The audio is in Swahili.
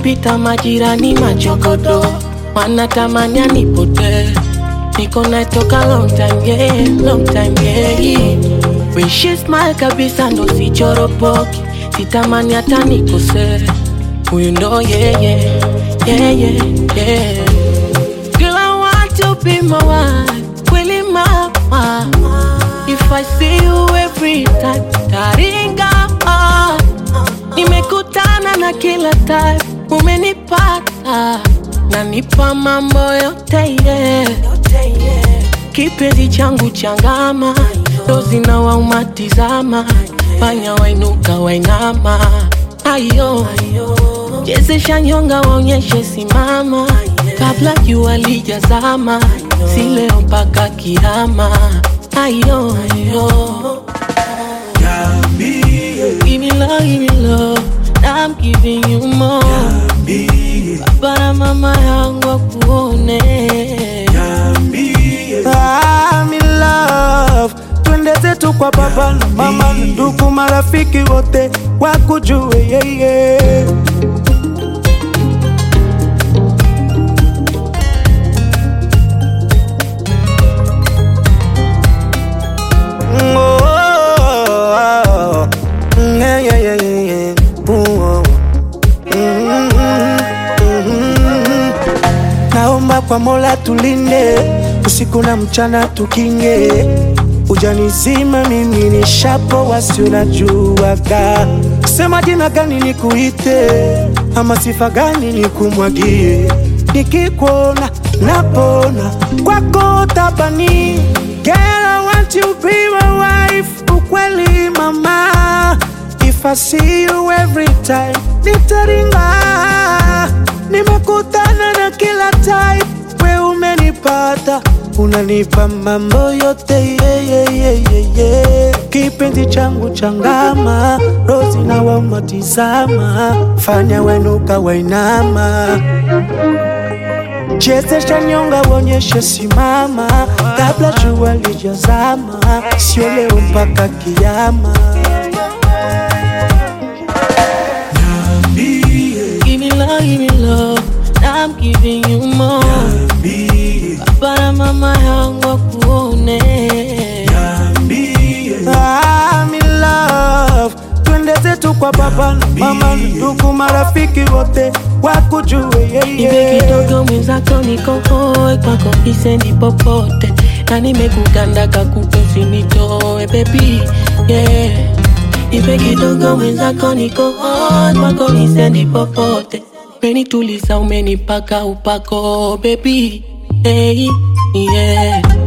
nikipita majirani machokodo wanatamani anipotee niko naye toka long time yeah, long time yeah. When she smile kabisa ndo sichoropoki sitamani hata nikosee huyu ndo yeah, yeah, yeah, yeah, yeah. Girl, I want to be my wife, kweli mama. If I see you every time, taringa ah. Nimekutana na kila type, umenipata nanipa mambo yote yeah. Kipenzi changu changama, dozi na waumatizama, fanya wainuka wainama, ayo chezesha nyonga waonyeshe simama, kabla jua lijazama, si leo mpaka kiama, ayo ayo Give me love, give me love, I'm giving you more. Baba na mama yangu wakuone. I'm in love. Twende zetu kwa baba na mama na ndugu marafiki wote wakujue yeah, yeah. Mm, oh, oh, oh. Mm, yeah, yeah, yeah, yeah, yeah. Ooh, oh. Mm, mm, mm. Naomba kwa Mola tulinde usiku na mchana tukinge, ujanizima mimi ni shapo wasi unajuaga, sema jina gani nikuite ama sifa gani nikumwagie, nikikuona napona kwako tabani. Girl, I want you be my wife, ukweli mama If I see you every time, nitaringa. Nimekutana na kila type, we umenipata, unanipa mambo yote yeah, yeah, yeah, yeah, yeah. Kipenzi changu changama, rozi na wamatizama, fanya wenuka wainama chezesha nyonga wonyeshe simama, kabla jua lijazama, sio leo mpaka kiama. Give me love, give me love, I'm giving you more. Baba na mama yangu wakuone. I'm in love. Twende zetu kwa baba na mama na ndugu marafiki wote wakujue yeah, Ibe yeah. kidogo mwenzako niko hoi kwako isendi popote na nimekuganda kakupe usinitoe baby yeah. Ibe kidogo mwenzako niko hoi kwako isendi popote umenituliza umenipaka upako baby hey, yeah.